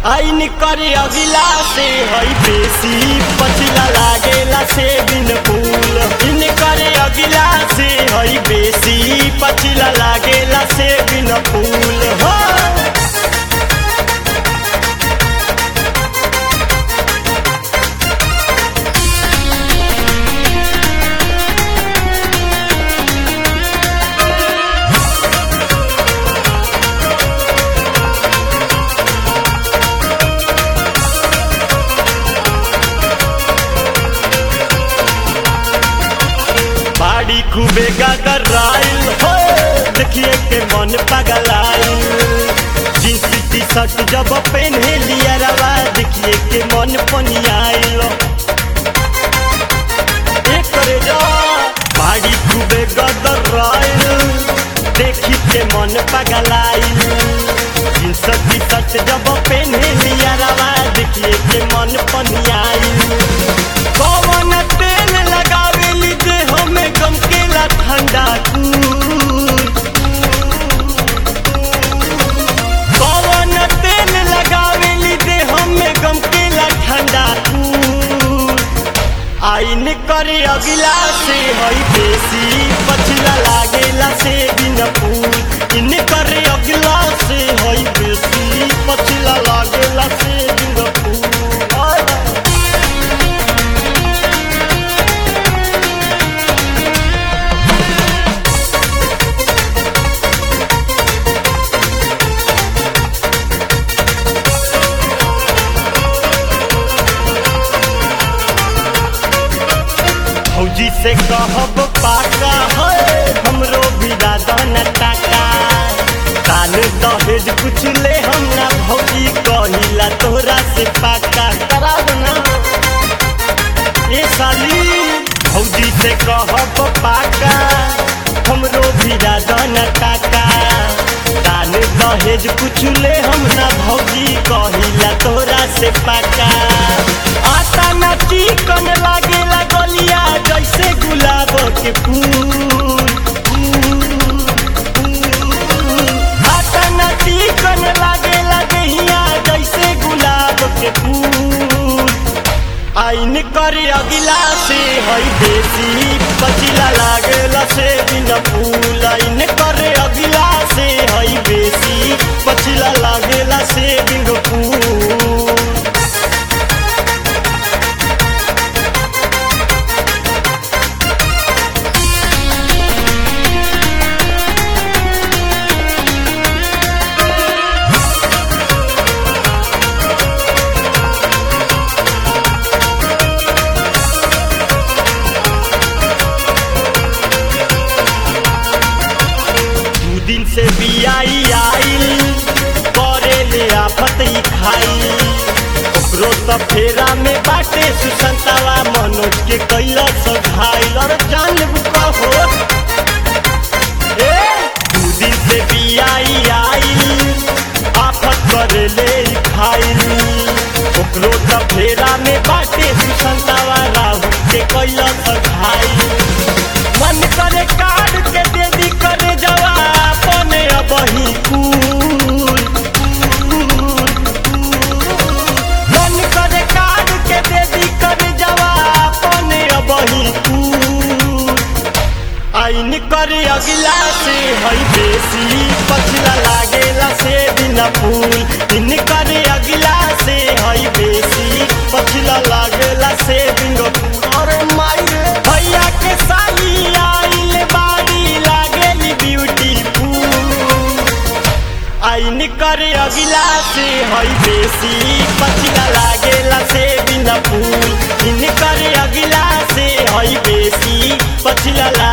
आइन करे अगिला से हई बेसी पछिला लागेला से बिन फूल इन करे अगिला से हई बेसी पछिला लागेला से बिन फूल हो बाड़ी खूबे गागर राइल हो देखिए के मन पगलाइल जींस टी शर्ट जब पहने लिया रवा देखिए के मन पनियाइल एक करे जा बाड़ी खूबे गागर राइल देखी के मन पगलाइल जींस टी शर्ट जब पहने लिया रवा देखिए के मन पनियाइल कौन तेल लगावेली जे हमें गमकेला ठंडा कूल कौन तेल लगावेली जे हमें गमकेला ठंडा कूल आइन करे अगिला से हई बेसी पछिला लागेला से बिन फूल इन करे अगिला से हई बेसी पछिला लागेला से बिन फूल आय। फौजी से कहब पाका है हमरो भी दादा न टाका कान दहेज कुछ ले हम ना भौजी कहिला तोरा से पाका करा देना ए साली फौजी से कहब पाका हमरो भी दादा न टाका कान दहेज कुछ ले हम ना भौजी कहिला तोरा से पाका आटा न चिकन लागेला गलिया जैसे गुलाब के फूल आटा न चिकन लागेला देहिया जैसे गुलाब के फूल आइन करे अगिला से हई देसी पचिला लागेला से बिन फूल आइन करे अगिला से हई बेसी पचिला लागेला से बिन फूल दू दिन से बियाई आइल करे ले आफत ही खाई ओकरो त फेरा में बाटे सुसंतावा मनोज के कैला सघाइल और जान कहो ए दू दिन से बियाई आइल आफत करे ले ही खाइल ओकरो त फेरा में बाटे सुसंतावा राहु के कैला सघाइल मन करे काट के देवी करे जवा अपने अबही कूल मन करे काट के देवी करे जवा अपने अबही कूल आइन करे अगिला से हई बेसी पछिला लागेला से बिना फूल इन करे अगिला से हई बेसी पछिला लागेला से बिना फूल अरे माई रे भैया के साली आइल बाड़ी लागेली ब्यूटीफुल आइन करे अगिला से हई बेसी पछिला लागेला से बिना फूल इन करे अगिला से हई बेसी पछिला